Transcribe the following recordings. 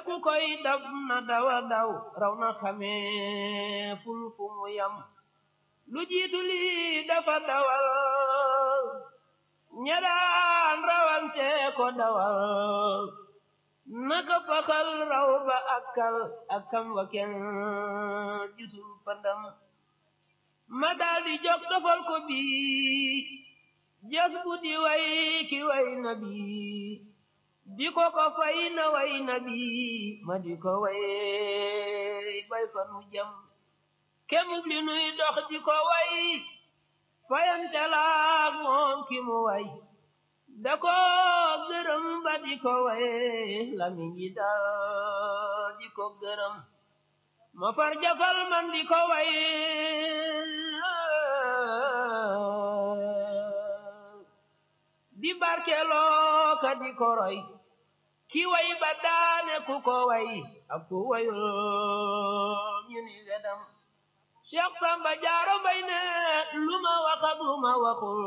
ku koy dab na dawa daw raw na xamee ful fu mu yam lu jiitu lii dafa dawal ñadaan rawante ko dawal naka fakal raw ba akkal akkam wa kenn gisul pandam ma daldi jog tofal ko bii jas bu di way ki way na bii di ko ko fay na way na bii ma di ko way bay fa nu jam kemub li nuy dox di ko way fayante laak moom ki mu way da ko gërëm ba di ko way lamiñ yi dal di ko gërëm ma far jafal man di ko way di barkeloo ka di ko roy ki way ba daane ku ko way ak ku wayul ñu ni wedam Cheikh Samba Jaara Mbay ne lu ma wax ak lu ma waxul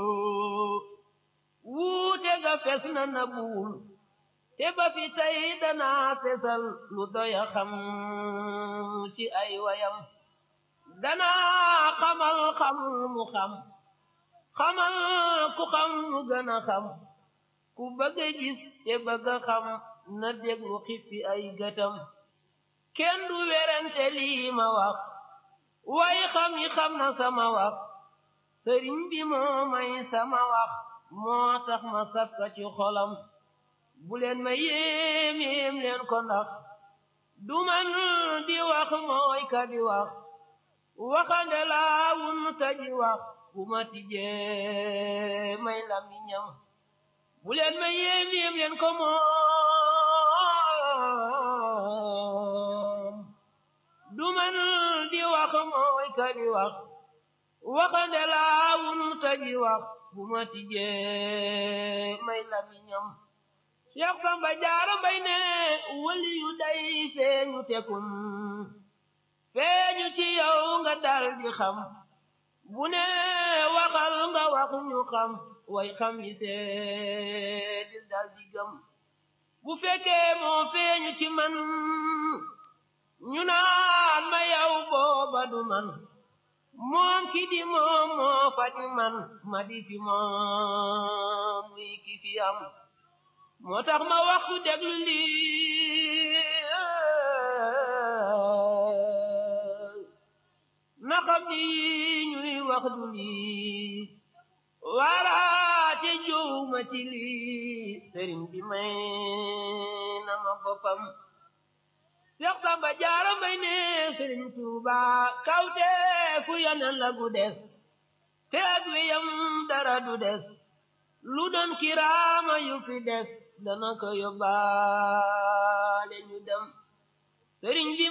wuute ga fes na na buul te ba fi tey danaa fesal lu doya xam ci ay wayam danaa xamal xam mu xam xamal ku xam mu gën a xam ku bëgg a gis te bëgg a xam na déglu xippi ay gëtam kenn du werante lii ma wax way xam yi xam na sama wax sëriñ bi moo may sama wax moo tax ma sakka ci xolam bu leen ma yéem yéem leen ko ndax du man di wax mooy ka di wax waxande laa wun ta ji wax bu ma tijjee may lamiñam bu leen ma yéem yéem leen ko moom du man di wax mooy ka di wax waxande laa wun ta ji wax bu ma tijjee may lamiñam Cheikh Samba Jaara Mbay ne wali yu day feeñu tekun feeñu ci yow nga dal di xam bu ne waxal nga wax ñu xam way xam yi seedi dal di gëm bu fekkee moo feeñu ci man ñu naan ma yow booba du man moom ki di moom moo fa di man ma di fi moom muy ki fi am moo tax ma waxtu déglu lii na xam ni ñuy wax du lii waaraate juuma ci lii sëriñ bi may na ma boppam Seex Samba Jaara Mbay ne sëriñ Tuuba kawte fu yonen la gu des te ak wiyam dara du des lu doon kiraama yu fi des dana ko yóbbaale ñu dem sëriñ bi